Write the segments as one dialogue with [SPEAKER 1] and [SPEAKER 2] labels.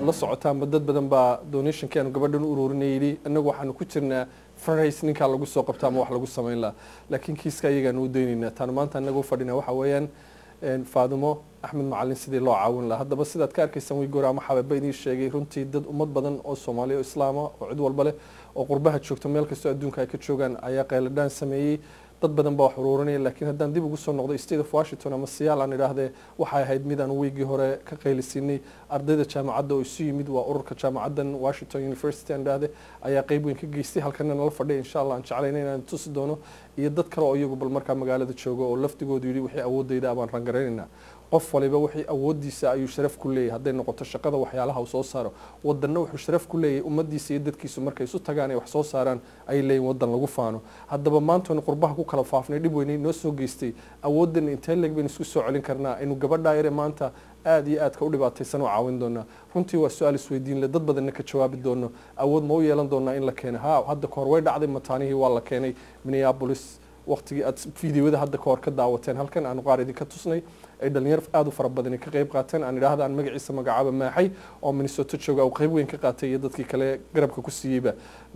[SPEAKER 1] la socotaanba dad badan baa donationkii aanu gabadhan u ururinay yidhi annagu waxaanu ku jirnaa fundraise ninkaa lagu soo qabta ama wax lagu samayn lahaa laakiin kiiska ayagaanu u daynaynaa taanu maanta annaga u fadhina waxa weeyaan faadimo axmed macalin sidii loo caawin lahaa haddaba sidaad ka arkaysaan wigoor ama xabeeba idiin sheegay runtii dad ummad badan oo soomaaliya oo islaama oo cid walba leh oo qurbaha joogto meel kastoo adduunka ay ka joogaan ayaa qayladhaan sameeyey dad badan baa wax uruurinaya laakiin haddaan dib ugu soo noqdo state of washington ama siyaal aan idhaahdee waxay ahayd mid aan wiigii hore ka qaylisiinay ardayda jaamacadda oo isu yimid waa ururka jaamacaddan washington university aan idhaahde ayaa qeyb weyn ka geystay halkana nala fadhiya insha allah aan jeclayna inaan tusi doono iyo dad kale oo iyagu bal markaa magaalada jooga oo laftigoodu yidhi wixii awoodayda abaan rangaraynayna qof waliba wixii awoodiisa ayuu sharaf ku leeyahay hadday noqoto shaqada waxyaalaha uu soo saaro wadanna wuxuu sharaf ku leeyahay ummadiisa iyo dadkiisu markay isu tagaan ay wax soo saaraan ay leeyihin wadan lagu faano haddaba maantaynu qurbaha ku kala faafnay dhib weynay noo soo geystay awoodan intee leeg baynu isku soo celin karnaa aynu gabadhaa yare maanta aada iyo aadka u dhibaataysan oo caawin doonaa runtii waa su-aal isweydiin le dad badanna ka jawaabi doono awood ma u yeelan doonaa in la keeno ha hadda kahor way dhacday mataanihii waa la keenay minneapolis waqtigii aad fideowada hadda kahor ka daawateen halkan aanu qaar idinka tusnay ay dhalinyaro aada u fara badani ka qayb qaateen aan idhaahda aan magaciisa magacaaba maaxay oo minnesota jooga uu qayb weyn ka qaatay iyo dadkii kale garabka ku siiyeyba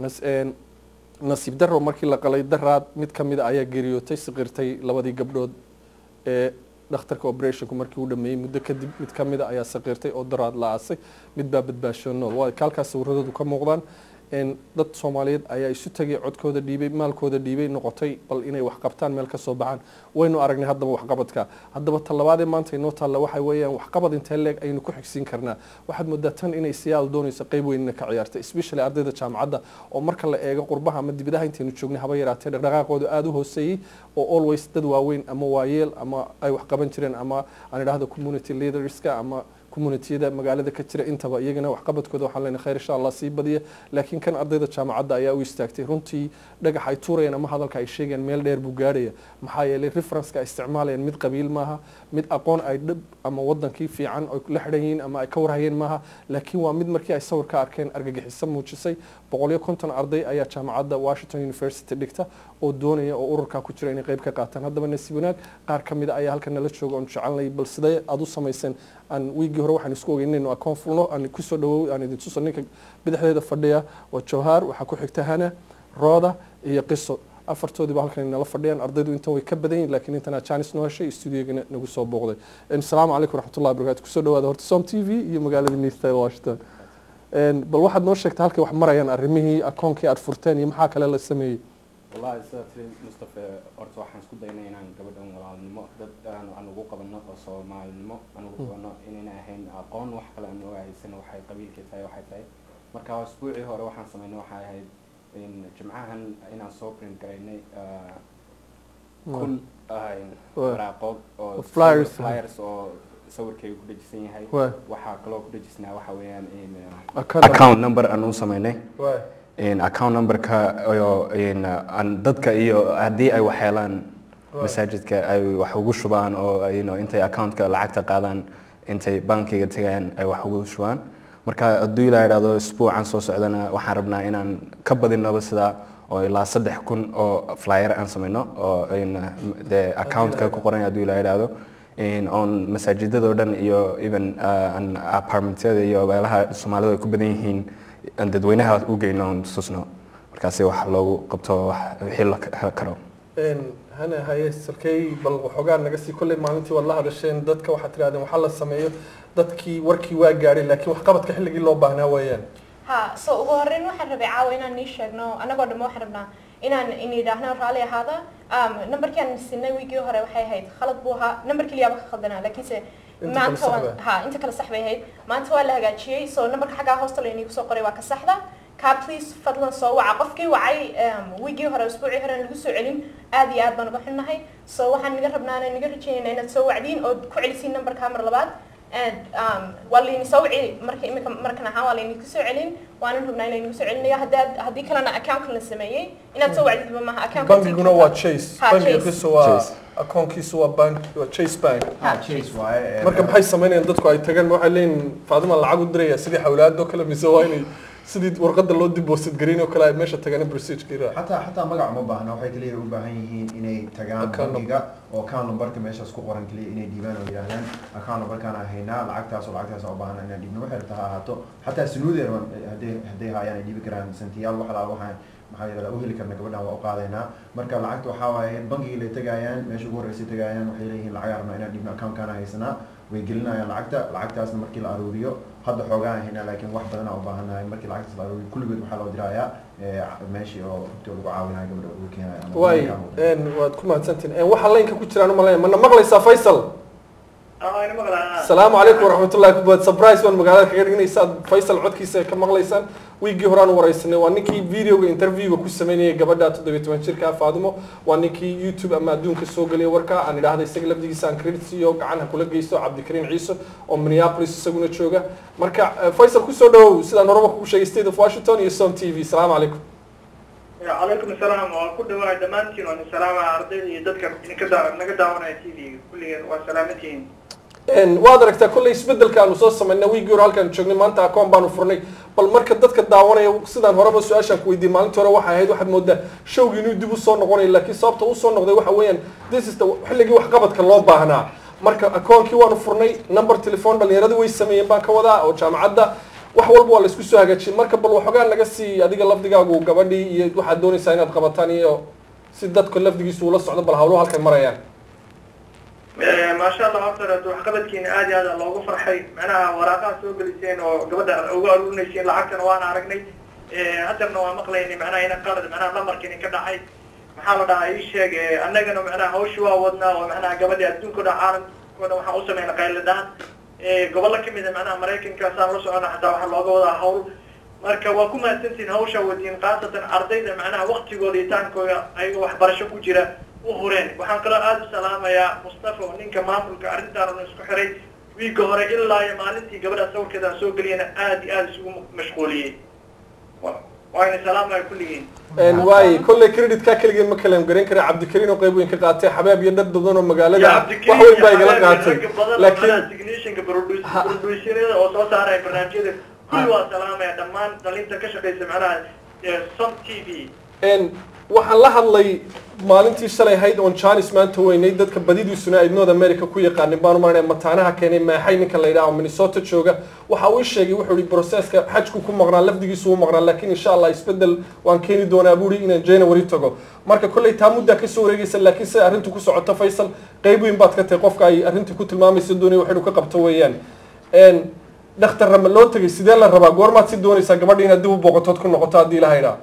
[SPEAKER 1] nasiib daro markii la qalay daraad mid ka mida ayaa geeriyootay siqirtay labadii gabdhood ee dhakhtarka operationku markii uu dhameeyey muddo kadib mid ka mida ayaa saqiirtay oo daraad la aasay mid baa badbaasho nool waa kaalkaas sawirradoodu ka muuqdaan dad soomaaliyeed ayaa isu tagay codkooda dhiibay maalkooda dhiibay noqotay bal inay wax qabtaan meel ka soo baxaan waynu aragnay haddaba waxqabadka haddaba talabaadee maanta inoo taalla waxa weeyaan waxqabad intee leeg aynu ku xigsiin karnaa waxaad moodaa tan inay siyaal doonayso qayb weynina ka ciyaarta especially ardayda jaamacadda oo marka la eego qurbaha ama dibadaha intaynu joognay haba yaraatee dhaqdhaqaaqooda aada u hooseeyey oo always dad waaweyn ama waayeel ama ay wax qaban jireen ama aan idhaahdo community leaderska ama communitiyada magaalada ka jira intaba iyagana waxqabadkooda waxaan leenahay khayr insha allah sii badiya laakiin kan ardayda jaamacadda ayaa u istaagtay runtii dhagax ay tuurayaan ama hadalka ay sheegayaan meel dheer buu gaarhaya maxaa yeelay referenceka ay isticmaalayaan mid qabiil maaha mid aqoon ay dhib ama wadankii fiican ay la xidhan yihiin ama ay ka warhayeen maaha laakiin waa mid markii ay sawir ka arkeen argagixiso muujisay boqoliyo konton arday ayaa jaamacadda washington university dhigta oo doonaya oo ururkaa ku jira inay qayb ka qaataan haddaba nasiib wanaag qaar ka mid a ayaa halkan nala jooga oon jecelnay bal sidee aada u samayseen aan wiigii hore waxaan isku ogeyn inaynu akoon fulno aan kusoo dhawow aan idin tuso ninka bidixdeeda fadhiya waa jawhaar waxaa ku xigta hana rooda iyo qiso afartoodiiba halkan nala fadhiyaan ardaydu intan way ka badan yihin lakiin intanaa janis noo heshay studiogana nagu soo booqday asalaamu calaykum raxmatullahi barakatu kusoo dhawaada horta som t v iyo magaalada nista washington bal waxaad noo sheegtay halkay wax marayaan arrimihii akoonkii aad furteen iyo maxaa kale la sameeyey
[SPEAKER 2] wallahi sidaa tiri mustafa horta waxaan isku daynay inaan gabadhan walaalnimo dad aan aan ugu qabano oo soomaalinimo aan ugu qabano inayna ahayn aqoon wax kale aan nooga haysan waxay qabiilkii tahay waxay tahay marka usbuucii hore waxaan sameynay waxay ahayd jimcahan inaan soo print garaynay kun waraaqood oo
[SPEAKER 1] Flyers.
[SPEAKER 2] flyers oo sawirkayga ku dhajisan yahay
[SPEAKER 1] Waay.
[SPEAKER 2] waxaa kaloo ku dhajisnaa waxa weeyaan in
[SPEAKER 1] Account
[SPEAKER 2] account number aan u sameynay
[SPEAKER 1] Waay.
[SPEAKER 2] in account numberka iyo in aan dadka iyo haddii ay wax helaan masaajidka ay wax ugu shubaan oo you know, intay accountka lacagta qaadaan intay bankiga tagayaan ay wax ugu shubaan marka hadduu ilaa idhahdo isbuucan soo socdana waxaan rabnaa inaan ka badinaba sidaa oo ilaa saddex kun oo flyer aan sameyno oo in dee accountka ku qoran hadduu ilaa idhahdo in on masaajidada dhan iyo even uh, an apartmentyada iyo meelaha soomaalidu ay ku badan yihiin aan dadweynaha u geyno oon tusno markaasi wax loogu qabto wax wixii la heli karo
[SPEAKER 1] hana haye salkey bal waxoogaa naga sii kolley maalintii waad la hadasheen dadka waxaad tirahdeen waxaa la sameeyo dadkii warkii waa gaadhay laakiin waxqabadka xilligii loo baahnaa weeyaan
[SPEAKER 3] ha so ugu horreyn waxaan rabay caawa inaan nii sheegno annagoo dhamma waxaan rabnaa inaan in yidhaahno raalli ahaada um, numberkii aan sinay wiigii hore waxay ahayd khalad buu ahaa number keliyaaba ka khaldanaa laakiinse
[SPEAKER 1] Inta kale
[SPEAKER 3] maanta
[SPEAKER 1] sax
[SPEAKER 3] waan
[SPEAKER 1] bay.
[SPEAKER 3] ha inta kale sax bay ahayd maanta waa la hagaajiyey so numberka xaggaa hoosta laynigu soo qoray waa ka saxda kaa please fadlan soo waca qofkii wacay um, wiigii hore usbuucii hore aan lagu soo celin aad iyo aad baan uga xunnahay so waxaan naga rabnaa inaan naga rajaynayna inaad soo wacdiin oo ku celisiin numberkaa mar labaad and um, waa layni soo wici marka imika markan ahaan waa layni kusoo celin waanan rabnaa inaynigu soo celinayo haddaad haddii kalena account la sameeyey inaad soo wacdidba maaha account
[SPEAKER 1] bangiguna waa chase
[SPEAKER 3] Ha,
[SPEAKER 1] bangiga
[SPEAKER 3] Chase.
[SPEAKER 1] kiisu waa
[SPEAKER 2] Chase.
[SPEAKER 1] akoonkiisu waa bank waa chase bank
[SPEAKER 2] ha chase waaye
[SPEAKER 1] marka maxay samaynayaan dadku ay tagaan ma waxay leeyihin faadima lacag u diraya sidii xawlaadoo kale mise waa inay sidii warqada loo deposit garin oo kale ay meesha tagaan procedure raac
[SPEAKER 4] xataa xataa magac uma baahna waxay kaliya u baahan yihiin inay tagaan
[SPEAKER 1] Account
[SPEAKER 4] bangiga oo account numberka meeshaas ku qoran kaliya inay dhiibaan oo yidhaahdaan account numberkaan aan haynaa lacagtaas oo lacagtaas aan u baahana inaan dhiibno waxay rabtaa ha ahaato xataa sunuudeer hadday hadday haayaan ay dhiibi karaan santiyaal wax alaal waxaan maxaa yidhahdaa u heli karna gabadhan waa u qaadaynaa marka lacagta waxaa waaye bangigii lay tagaayaan meesha ugu horreysay tagaayaan waxay leeyihiin lacagaa rabnaa inaan dhiibno accountkaana haysanaa way gelinayaan lacagta lacagtaasna markii la aruuriyo hadda xoogaan haynaa laakiin wax badan aan u baahanahay markii lacagtaas la aruuriyo kulligood waxaa loo dirayaa eh, meeshii oo rugta lagu caawinayo gabadha ugu keenayo ama
[SPEAKER 1] waay
[SPEAKER 4] bangiga ama waddanka.
[SPEAKER 1] een, waad ku mahadsantihin Een, waxaa laynka ku jiraan umalaya mana maqlaysaa faysal asalaamu calaykum waraxmatullahi kubad surprise baan magaalada kaga dhignaysaa faysal codkiisa ay ka maqlaysaan wiigii horaan wareysanay waa ninkii videoga interviewga ku sameynayay gabadha toddobiyo toban jirka faadimo waa ninkii youtube ama adduunka soo geliyay warka aan idhaahda isaga lafdigiisa aan credit siiyo gacan ha kula geysto cabdikariin ciise oo minneapolis isaguna jooga marka eh, faysal kusoo dhawow sidaan horeba kugu sheegay state of washington iyo som t v asalaamu calaykum
[SPEAKER 5] calaykum asalaam waa ku dhawaay dhammaantiin waan salaama ardayda iyo dadka idinka daa naga daawanaya t v kulligeen waa salaamantihiin
[SPEAKER 1] Een, waad aragtaa kolley isbedelka aanu soo samaynay wiigii hore halkaan joognay maanta akoon baanu furnay bal marka dadka daawanaya sidaan horeba su-aashaan ku weydiiyey maalintii hore waxay ahayd waxaad moodaa showgii inuu dib usoo noqonayo laakiin sababta usoo noqday waxa weeyaan this is the xilligii waxqabadka loo baahnaa marka akoonkii waanu furnay number telephone dhalinyaradu way sameeyeen baan ka wadaa oo jaamacadda wax walba waa la isku soo hagaajiyey marka bal waxoogaa naga sii adiga lafdigaagu gabadhii iyo waxaad doonaysaa inaad qabataan iyo si dadka lafdigiisu ula socdo bal hawluhu halkay marayaan
[SPEAKER 5] maasha allah horta hore waxqabadkiina aad iyo aad loogu farxay macnaha waraaqaha soo geliseen oo gabadha uga aruurinayseen lacagtana waana aragnay haddana waa maqlaynay macnaha ina qalad macnaha lamarkini ka dhacay maxaa la dhahaa ii sheeg eh, annagana macnaha hawshi waa wadnaa oo macnaha gabadhi adduunka o dhan caalamka o dhan waxaan u sameynay qayladaan gobollo kamid a macnaha maraykankaasaan la socona xataa waxaa looga wadaa hawl marka waa ku mahadsantihin hawsha wadiin khaasatan ardayda macnaha waktigooda iyo taankooda ayaga waxbarasho ku jira u hureen waxaan kaloo aada u salaamayaa mustafa oo ninka maamulka arrintaan isku xiray wiigga hore ilaa iyo maalintii gabadha sawirkeeda aan soo geliyana aad iyo aada isugu mashquuliyey Wa- waana salaamaya kulligiin
[SPEAKER 1] Een, waay kolley creditkaa keligeen ma kaleem garan kara cabdikariin oo qayb weyn ka qaatay xabaab iyo dad badan oo magaalada wax weyn baa igala qaatay laakiin
[SPEAKER 5] technicianka
[SPEAKER 1] Ha-
[SPEAKER 5] producerada oo soo saaraya barnaamijyada kulli waa salaamaya dhammaan dhalinta ka shaqeysa macnaha eh, som t v
[SPEAKER 1] een, waxaan la hadlay maalintii shalay ahayd oon janis maanta weynay dadka badidiisuna ay north america ku yaqaanin baan umaranaya mataanaha keenay maaxay ninka la yidhaha oo minnesota jooga waxa uu sheegay wuxuu yihi processka xajku ku maqnaa lafdigiisu u maqnaa laakiin insha allah isbedel waan keeni doonaa buu yihi inaan january tago marka kolley taa muddaa kasoo wareegaysa laakiin siday arrintu ku socoto faysal qayb weyn baad ka tahay qofka ay arrintii ku tilmaamaysa doonaya wax inuu ka qabto weeyaan Een, dhakhtar rama loo tegay sidee la rabaa goormaad si doonaysaa gabadha inaad dib u booqatood ku noqoto haddii la haydhaa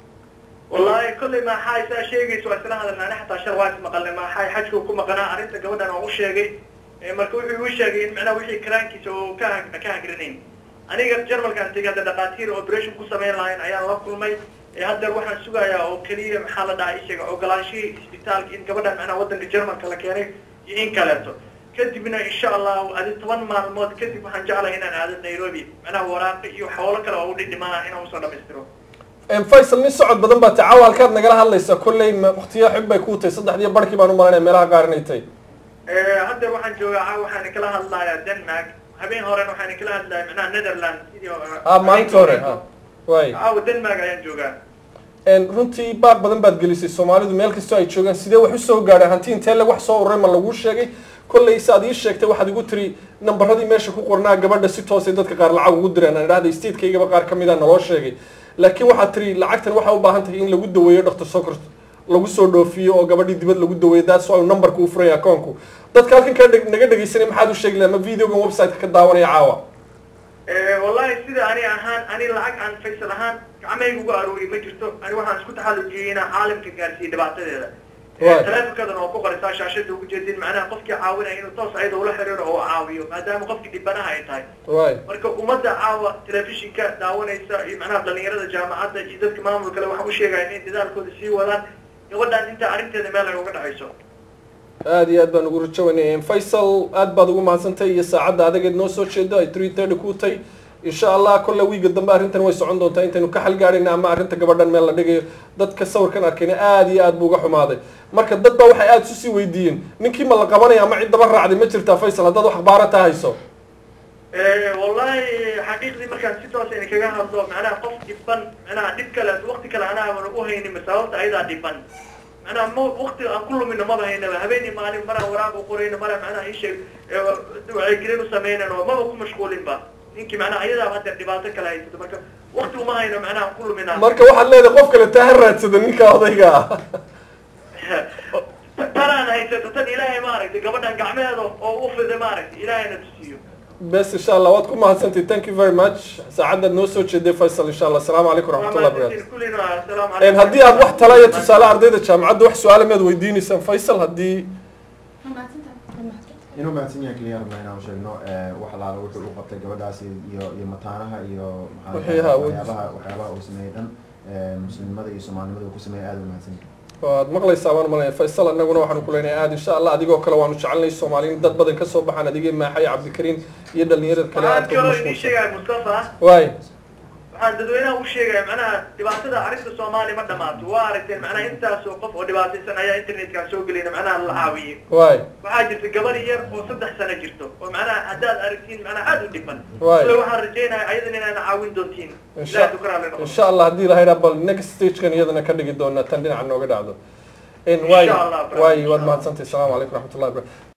[SPEAKER 5] wallahi kolley maxaa isaa sheegaysa waa isla hadalna ani xataa shar waa is maqalnay maxaa xajku ku maqnaa arrinta gabadhan oo u sheegay Eh, marka wuxuu igu sheegay in macnaha wixii karaankiisa oo ka ha- ka hagranayn aniga jarmalkaan tegay hadda dhaqaatiir operation ku samayn lahayn ayaan la kulmay Eh, haddeer waxaan sugayaa oo keliya maxaa la dhahaa ishaga ogolaanshihii isbitaalka in gabadhan macnaha waddanka jarmalka la keenay iyo in kaleeto kadibna insha allah adi toban maalmood kadib waxaan jeclahay inaan aado nairobi macnaha waraaqi iyo xoolo kale oo u dhidhimanaa inaan usoo dhamaystiro
[SPEAKER 1] Een, faysal nin socod badan baa tahay caawa halkaad nagala hadlaysaa kolley ma- waqtiyo xig bay kuu tahay saddexdiyo barkii baan u malanaya meelaha qaar inay tahay
[SPEAKER 5] Eh, hadda waxaan joogaa caawa waxaan kala hadlayaa denmark habeen horena waxaan kala hadlayaa macnaha netherland sidii oo-
[SPEAKER 1] ah maalinta hore ah waay
[SPEAKER 5] caawa denmark ayaan joogaa
[SPEAKER 1] Een, runtii baaq badan baad gelisay soomaalidu meel kastoo ay joogaan sidee wax usoo gaadheen hanti intee lag wax soo ururay ma laguu sheegay kolley si aad ii sheegtay waxaad igu tiri nambaradii meesha ku qornaa gabadha si toosay dadka qaar lacag ugu direen aan idhahda statekeygaba qaar ka mid a naloo sheegay laakiin waxaad tiri lacagtan waxaa u baahan tahay in lagu daweeyo dhaktar sokor lagu soo dhoofiyo oo gabadhii dibad lagu daweeyo that's why numberka uu furaya akoonku dadka halkan ka dheg- naga dhegaysanay maxaad u sheegi lahaa ma videogan website-ka ka daawanaya caawa
[SPEAKER 5] Eh, wallahi sida ani ahaan ani lacag aan faysal ahaan gacmahayga uga aruuriy ma jirto ani waxaan isku taxallujiyey inaan caalamka gaarsiiyo dhibaatadeeda
[SPEAKER 1] Right.
[SPEAKER 5] taleefonkadan oo ku qoraysaa shaashada ugu jeedin macnaha qofkii caawinaya inuu toos ayada ula xiriiro oo caawiyo maadaama qofkii dhibanaha ay tahay
[SPEAKER 1] waay
[SPEAKER 5] marka ummadda caawa telefishinka daawanaysa iyo macnaha dhalinyarada jaamacadda iyo dadka maamulkale waxaan u sheegaya inay dadaalkooda sii wadaan gabadhan inta arrinteeda meel ay uga dhacayso
[SPEAKER 1] aad iyo aad baan ugu rajawaynaya faysal aad baad ugu mahadsantay iyo saacadda adageed noo soo jeedo ay three thirty ku tay insha allah kolle wiiga dambe arrintan way socon doontaa intaynu ka xalgaadhayna ama arrinta gabadhan meel la dhigayo dadka sawirkan arkayna aad iyo aad buu uga xumaaday marka dad baa waxay aad isu sii weydiiyeen ninkii ma la qabanaya ama cid daba raacday ma jirtaa faysal haddaad wax akhbaarata hayso
[SPEAKER 5] Eh, wallahi xaqiiqdii markaan si toos in kaga hadlo macnaha qof dhiban macnaha dhib kale waqti kale anaa aan u haynin sababta ayadaa dhiban macnaha ma waqti aan ku lumino maba haynaba habeenii maalin maraan waraaq u qorayno mara macnaha isheeg wacyigelin u sameynan oo maba ku mashquulinba ninkii macnaha ayadaa hadda dhibaato kale haysato marka waqti uma hayno macnaha aan ku lumina
[SPEAKER 1] marka waxaad leedahay qof kale taa ha raadsada ninka odayga ah
[SPEAKER 5] tanaan haysato tan ilaahay maaragtay gabadhan gacmeeda oo u fiday maaragtay ilaahayna tusiyo
[SPEAKER 1] bes insha allah waad ku mahadsantahay thank you very much saacaddaad noo soo jeeday faysal insha allah asalaamu calaykum waraxmatullahi wabarakatu
[SPEAKER 5] kullina assalaamu
[SPEAKER 1] Een,
[SPEAKER 5] calaykum
[SPEAKER 1] haddii aad wax tala iyo tusaale ardayda jaamacadda wax su-aale miyaad weydiineysaan faysal haddii
[SPEAKER 4] inuu mahadsan yahay keliya rabnaa inaan sheegno eh, wax alaala wuxuu u qabtay gabadhaasi iyo iyo mataanaha iyo maxaa la
[SPEAKER 1] Waxyaha
[SPEAKER 4] dhahaa,
[SPEAKER 1] uu-
[SPEAKER 4] waxyaabaha waxyaabaha uu sameeyey dhan eh, muslimnimada iyo soomaalinimada uu ku sameeyey aad u mahadsan yahay
[SPEAKER 1] waad maqlaysaa waan malaya faysal annaguna waxaanu ku leenahay aad insha allah adigoo kale waanu jecelnay soomaaliyin dad badan kasoo baxaan adigii maaxay cabdikariim iyo dhalinyarada kale
[SPEAKER 5] waxaan
[SPEAKER 1] aad ka
[SPEAKER 5] kaloo idin
[SPEAKER 1] mashquulsan
[SPEAKER 5] sheegaya mustafa
[SPEAKER 1] waay
[SPEAKER 5] waxaan dadweynaha u sheegaya macnaha dhibaatada arrinta soomaali ma dhamaato waa aragteen macnaha intaasoo qof oo dhibaataysan ayaa internetkaan soo gelayna macnaha la caawiyey
[SPEAKER 1] waay
[SPEAKER 5] waxaa jirta gabar yar oo saddex sano jirto oo macnaha haddaad aragtiin macnaha aad u dhiban
[SPEAKER 1] Waay.
[SPEAKER 5] sida waxaan rajeynaya ayadan inaana caawin doontiin
[SPEAKER 1] insha
[SPEAKER 5] ilaahay ku karaale noqo
[SPEAKER 1] insha allah haddii la haydhaa bal next stagekan iyadana ka dhigi doonaa tan dhinaca nooga dhacdo In waay
[SPEAKER 5] Insha Allah, brother.
[SPEAKER 1] waay waad mahadsantahay asalaamu calaykum waraxmatullahi wabarakatu